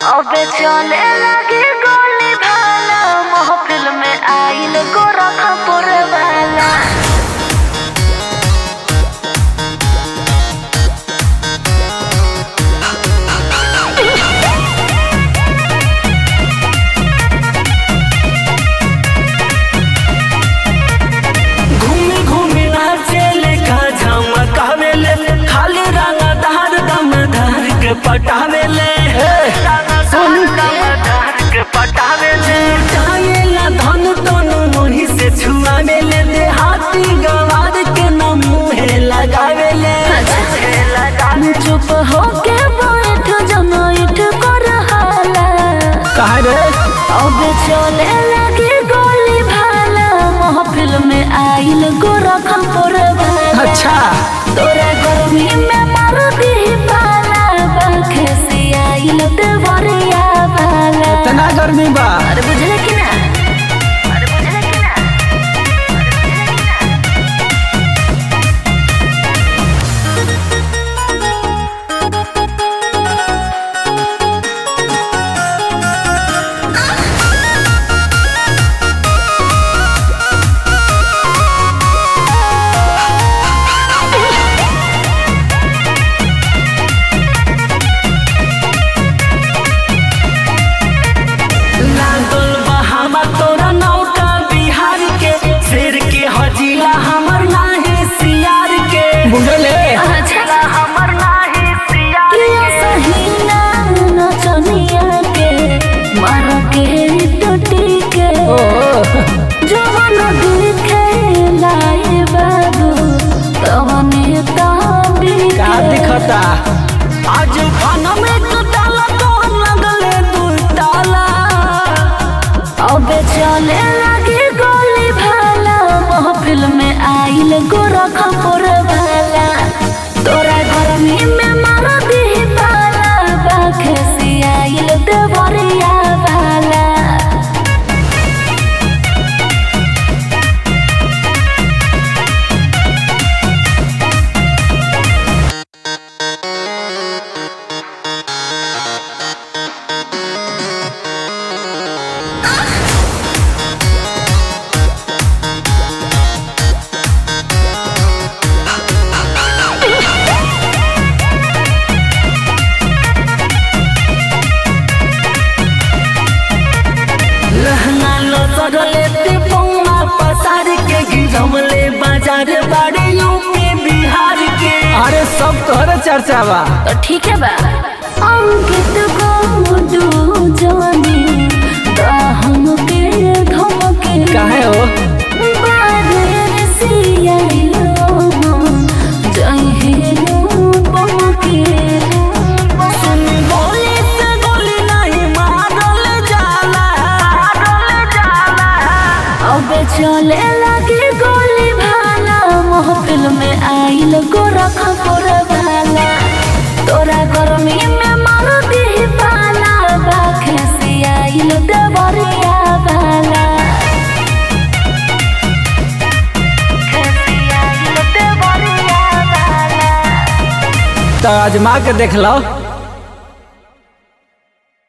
अबे चले लगी गोली भाला महफिल में आइल गोरा खपुर वाला घूमी घूमी नाचेले का झमकावेले खाली रंगा धार दम धार के पटावेले सुन धार के पटावेले चाहेला धन तनु मोही से छुआवेले देहाती गवार के न मुहे लगावेले चुप होके बैठ जमाइट कर हाला कहा रे अबे चले लगी गोली भाला महफिल में आइल गोरा खपुर वाला अच्छा तोरा गर्मी में मार दी पाला पंखे से आइल देवरिया वाला इतना गर्मी बा अरे बुझले कि ना अरे बुझले कि ना लागल बहावा तोरा नौका बिहार के शेर के हजीला हमर नाहे सियार के बुझले अच्छा हमर नाहे सियार किया सहीना नचनिया के मार के टूटी के जवन दिखे लाए बाबू तवने ताबी का दिखता आज खाना में कटाला तो लगले दू ताला अबे चले लगी गोली भाला महफिल में आइल गोरा खपुर वाला तोरा गर्मी में मार दी पाला बाखे से आइल देवरिया वाला रहना लो सगले ते पौना पसार के गिरमले बाजार बाड़े यूपी बिहार के अरे सब तोहरे चर्चा बा तो ठीक है बा अंकित गोडू जानी दाहम के धमके काहे हो बादर सियाइलो जय बमके सुन गोली से गोली नहीं मारल जाला मारल जाला अबे चले लगी गोली भाला महफिल में आइल गोरा खपुर वाला तोरा गर्मी में मार दी पाला बाखे से आइल देवरिया वाला देवरिया वाला तो आजमा के देख लो